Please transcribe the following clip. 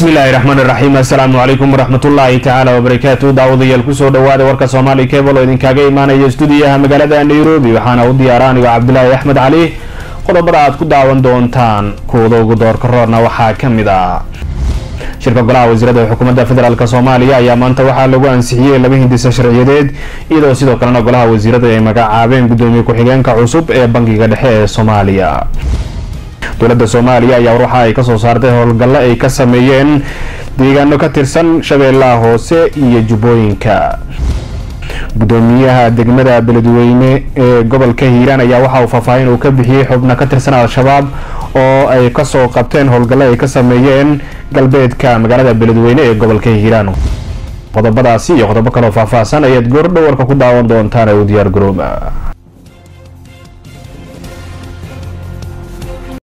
bismillaahi raxmaani raxiim assalaamu calaykum waraxmatullaahi tacaala wabarakaatu daawadayaal kusoo dhawaada warka soomaali cable oo idinkaaga imaanaya stuudiyaha magaalada nairobi waxaana u diyaara anigo cabdilaahi axmed cali qodobada aad ku daawan doontaan kuwada ugu doorka roorna waxaa ka mid ah shirka golaha wasiirada xukuumadda federaalk soomaaliya ayaa maanta waxaa lagu ansixiyey laba hindisa sharciyadeed iyadoo sidoo kalena golaha wasiirada ay magacaabeen gudoomiye ku-xigeenka cusub ee bangiga dhexe ee soomaaliya dowladda soomaaliya ayaa waxa ay kasoo saartay howlgallo ay ka sameeyeen deegaano ka tirsan shabeellaha hoose iyo jubbooyinka gudoomiyaha degmada beledweyne ee gobolka hiiraan ayaa waxa uu faahfaahin uu ka bixiyey xubno ka tirsan al-shabaab oo ay kasoo qabteen howlgallo ay ka sameeyeen galbeedka magaalada beledweyne ee gobolka hiiraan qodobadaasi iyo qodobo kaleo faahfaahsan ayaad goordhow warka ku daawan doontaan ee u diyaar garooba